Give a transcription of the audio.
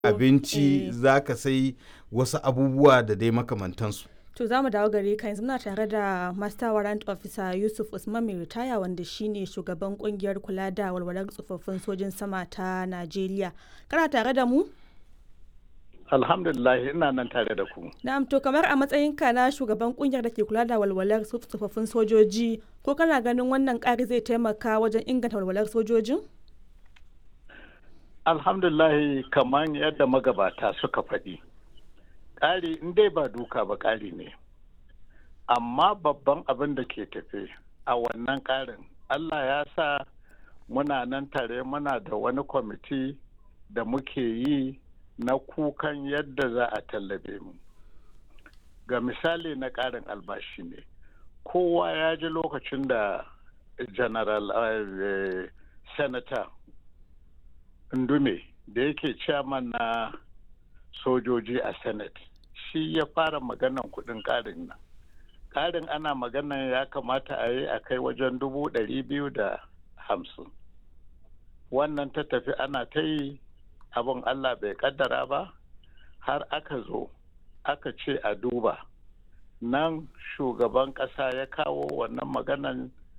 abinci za ka sai wasu abubuwa da dai makamantansu To za mu dawo gare ka yanzu muna tare da Master Warrant Officer Yusuf Usman mai ritaya wanda shine shugaban kungiyar kula da walwalar tsofaffin sojin sama ta Najeriya. Kana tare da mu? Alhamdulillah ina nan tare da ku. Na'am to kamar a matsayinka na shugaban kungiyar da ke kula da walwalar tsofaffin sojoji ko kana ganin wannan ƙari zai taimaka wajen inganta walwalar sojojin? Alhamdulillah kamar yadda magabata suka faɗi. Ƙari in dai ba duka ba ƙari ne. Amma babban abin da ke tafe a wannan ƙarin Allah ya sa muna nan tare muna da wani kwamiti da muke yi na kukan yadda za a tallabe mu ga misali na ƙarin albashi ne kowa ya ji lokacin da general uh, senator ndume da yake chairman na sojoji a senate shi ya fara maganan kudin ƙarin nan ƙarin ana maganan ya kamata a yi a kai wajen dubu ɗari biyu da hamsin wannan ta tafi ana ta yi abin Allah bai kaddara ba har aka zo aka ce a duba nan shugaban ƙasa ya kawo wannan maganan